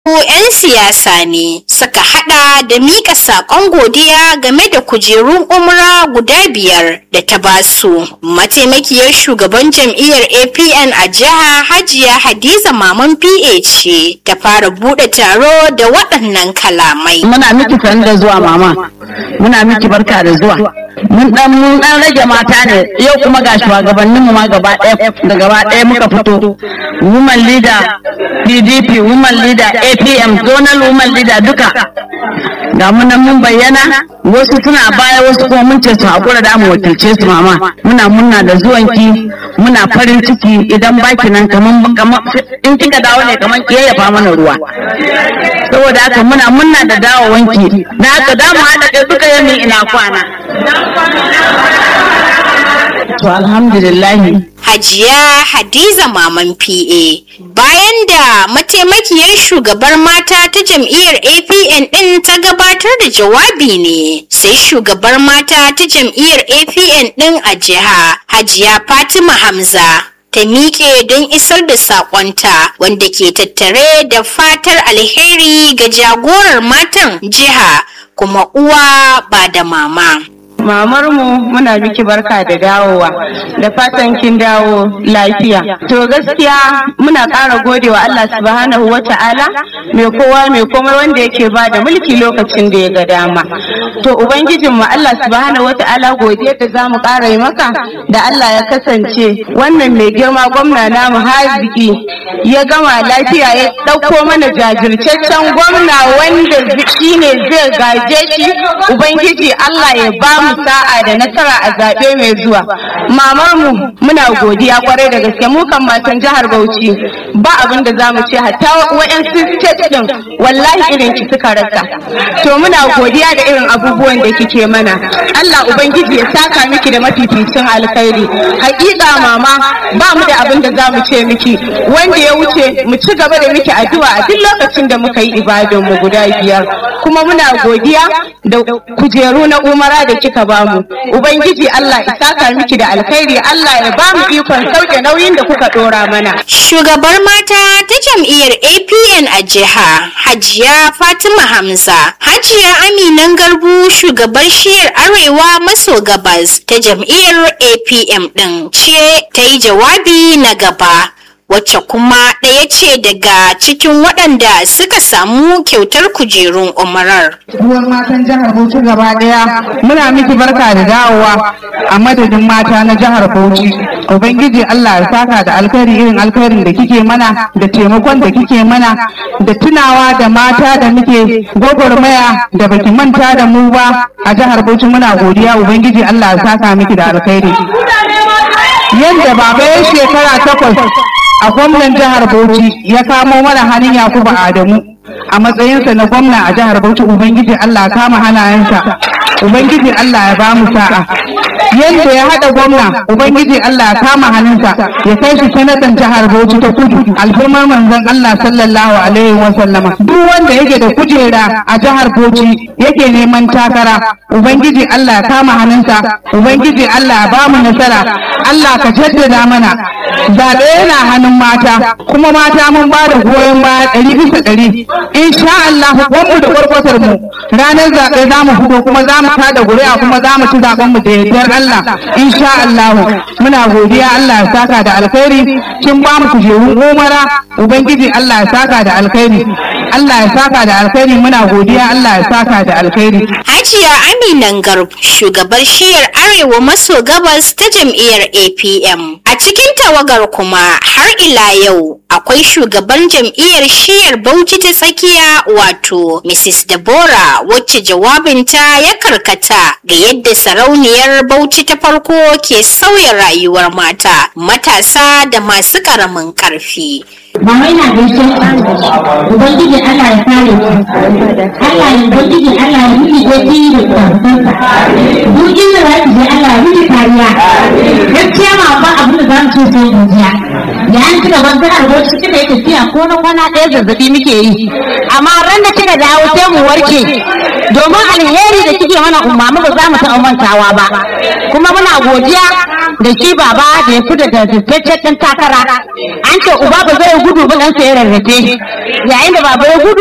'yan siyasa ne suka hada da mika sakon godiya game da kujerun umra guda biyar da ta basu mataimakiyar shugaban jam'iyyar apn a jiha hajiya hadiza maman pa ce ta fara bude taro da waɗannan kalamai muna miki san da zuwa mama muna miki barka da zuwa mun dan mun dan rage mata ne yau kuma ga shugabannin mu ma gaba ɗaya da gaba ɗaya muka fito woman leader PDP woman leader APM zonal woman leader duka ga mu nan mun bayyana wasu suna baya wasu kuma mun ce su hakura da mu wakilce su mama muna munna da zuwanki muna farin ciki idan baki nan kaman kaman in kika dawo ne kaman kiyayyafa mana ruwa saboda haka muna munna da dawowanki da haka da mu haɗa kai duka yamin ina kwana to alhamdulillahi Hajiya Hadiza Maman PA bayan da mataimakiyar shugabar mata ta jam'iyyar APN ɗin ta gabatar da jawabi ne sai shugabar mata ta jam'iyyar APN ɗin a jiha Hajiya Fatima Hamza ta miƙe don isar da saƙonta wanda ke tattare da fatar alheri ga jagorar matan jiha kuma uwa ba da mama. Mamar mu muna miki barka da dawowa da fatan kin dawo lafiya. To gaskiya muna ƙara godewa Allah subhanahu wa ta'ala mai kowa mai komai wanda yake ba da mulki lokacin da ya ga dama. To Ubangijin mu Allah subhanahu wa ta'ala godiya da za mu ƙara yi maka da Allah ya kasance wannan mai girma gwamna namu haziki ya gama lafiya ya ɗauko mana jajirtaccen gwamna wanda shine zai gaje shi Ubangiji Allah ya ba mu sa'a da nasara a zaɓe mai zuwa. Mamar mu muna godiya kwarai da gaske mu kan matan jihar Bauchi ba abin da zamu ce hatta wayansu state din wallahi irin ki suka rasa. To muna godiya da irin abubuwan da kike mana. Allah ubangiji ya saka miki da mafificin alkhairi. Hakika mama ba mu da abin da zamu ce miki wanda ya wuce mu ci gaba da miki addu'a a duk lokacin da muka yi ibadan mu guda biyar. Kuma muna godiya da kujeru na umara da kika bamu ubangiji Allah isaka miki da alkhairi Allah ya bamu ikon sauke nauyin da kuka dora mana shugabar mata ta jam'iyyar APN a jiha Hajiya Fatima Hamza Hajiya Aminan Garbu shugabar shiyar Arewa maso gabas ta jam'iyyar APM din ce ta yi jawabi na gaba wacce kuma ɗaya ce daga cikin waɗanda suka samu kyautar kujerun umarar. Ruwan matan jihar Bauchi gaba ɗaya muna miki barka da dawowa a madadin mata na jihar Bauchi. Ubangiji Allah ya saka da alkhairi irin alkhairin da kike mana da taimakon da kike mana da tunawa da mata da muke gwagwarmaya da baki manta da mu ba a jihar Bauchi muna godiya Ubangiji Allah ya saka miki da alkhairi. Yadda baba ya shekara takwas a gwamnan jihar Bauchi ya kamo mana hannun Yakubu Adamu a matsayinsa na gwamna a jihar Bauchi Ubangiji Allah kama hannayensa Ubangiji Allah ya ba mu sa'a yadda ya haɗa gwamna Ubangiji Allah ya kama hannunsa ya kai shi sanatan jihar Bauchi ta kudu alfirmar manzon Allah sallallahu alaihi wa sallama duk wanda yake da kujera a jihar Bauchi yake neman takara Ubangiji Allah ya kama hannunsa Ubangiji Allah ya ba mu nasara Allah ka jaddada mana zaɓe yana hannun mata kuma mata mun ba da goyon baya ɗari bisa ɗari insha Allah mu da gwargwatar mu ranar zaɓe za mu fito kuma za mu tada ƙuri'a kuma za mu ci zaɓen mu da yardar Allah insha Allah muna godiya Allah ya saka da alkhairi kin ba mu kujerun umara ubangiji Allah ya saka da alkhairi Allah ya saka da alkhairi muna godiya Allah ya saka da alkhairi Hajiya Aminan Garb shugabar shiyar Arewa maso gabas ta jam'iyyar APM a cikin tawagar kuma har ila yau akwai shugaban jam'iyyar shiyar Bauchi ta tsakiya wato Mrs. Deborah wacce jawabinta ya karkata ga yadda sarauniyar Bauchi ta farko ke sauya rayuwar mata matasa da masu ƙaramin ƙarfi. Mama yana gaishe ku Ubangiji Allah ya kare ku Allah ya Ubangiji Allah ya miki goji da tsafansa duk inda za ki je Allah ya miki kariya gaskiya ma ba abin da za mu ce sai godiya ya an kika ban jihar Bauchi kika yi tafiya ko na kwana ɗaya zazzabi muke yi amma ran da kika dawo sai mu warke domin alheri da kike mana umma ba za mu taɓa mantawa ba kuma muna godiya da shi baba da ya fita da jajjaccen ɗan takara an ce uba ba zai gudu ba ɗansa ya rarrafe yayin da baba ya gudu